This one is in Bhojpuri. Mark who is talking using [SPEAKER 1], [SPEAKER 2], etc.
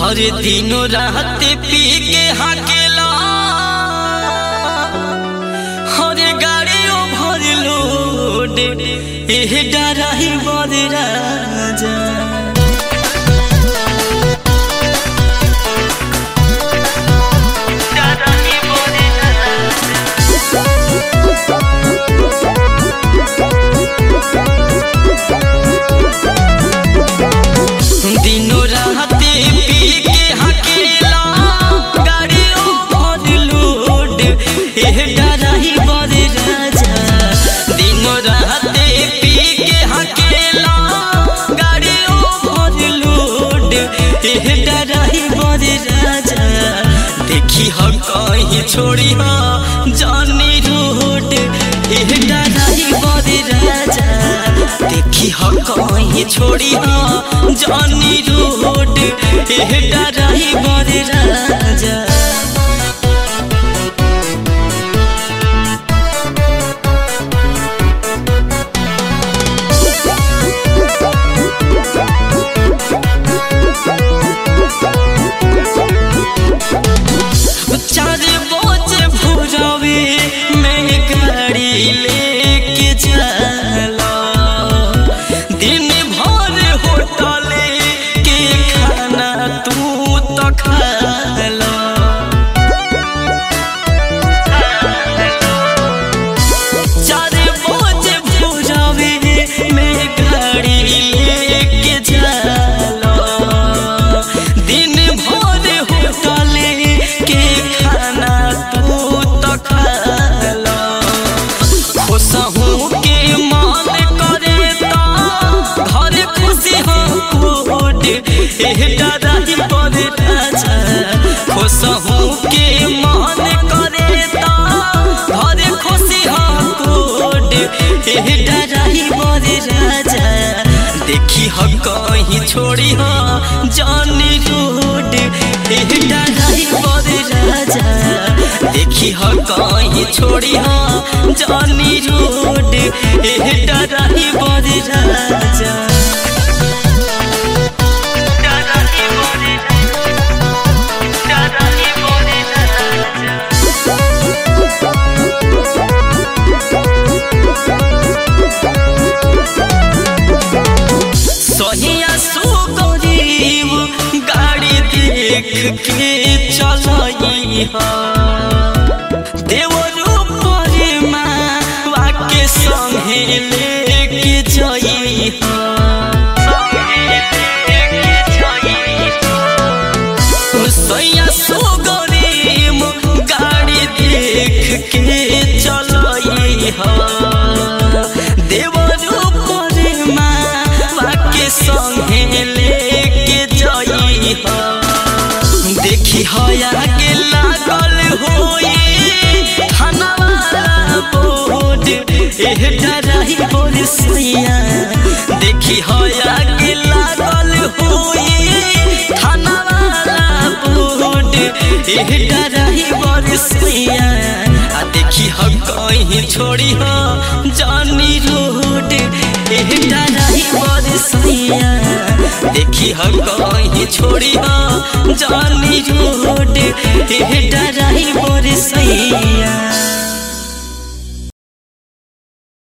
[SPEAKER 1] हर दिनो रात पी के हाकेला हर गाड़ियों भर लोड एह डराही बर राजा डराही बर राजा दिनो रात पी के हकेला गाड़ियों भर लोड एह डराही बर राजा दिनो रात पी के हकेला गाड़ियों भर लोड एह डराही बर राजा देखी हम कहीं छोड़ी हा जानी रोड एह डराही बर राजा देखी हम कहीं छोड़ी हा जानी रोड एह डराही बर राजा चार बोझ भुजावे मैं गाड़ी लेके चला दिन भर होटले के खाना तू तो खाला चार बोझ भुजावे मैं गाड़ी लेके चला दिन भर होटले के खाना तू तो खाला खुशहू के मान करे ता घर खुशी हो कोड एह डराही पर राजा खुशहू के मान करे ता घर खुशी हो कोड एह डराही पर राजा देखी हो कहीं छोड़ी हो जानी रोड एह डराही पर राजा देखी हो कहीं छोड़ी हो जानी रोड एह डराही पर राजा डराही पर डराही पर राजा सोहिया सो गरीब गाड़ी देख के चलई हा देवरो पर माँ के संगे लेके जई हा सोहिया सो गरीब गाड़ी देख के चलई हा देवरो पर माँ के संगे लेके जई हा देखी हया के लागल होई थाना वाला बोर्ड एह डराही बोल सैया देखी हया के लागल होई थाना वाला बोर्ड एह डराही बोल सैया आ देखी हम कहीं छोड़ी हो जानी रोड एह डराही बोल सैया देखी हम कहीं छोड़ी हो जानी रोड एह डराही बोल सैया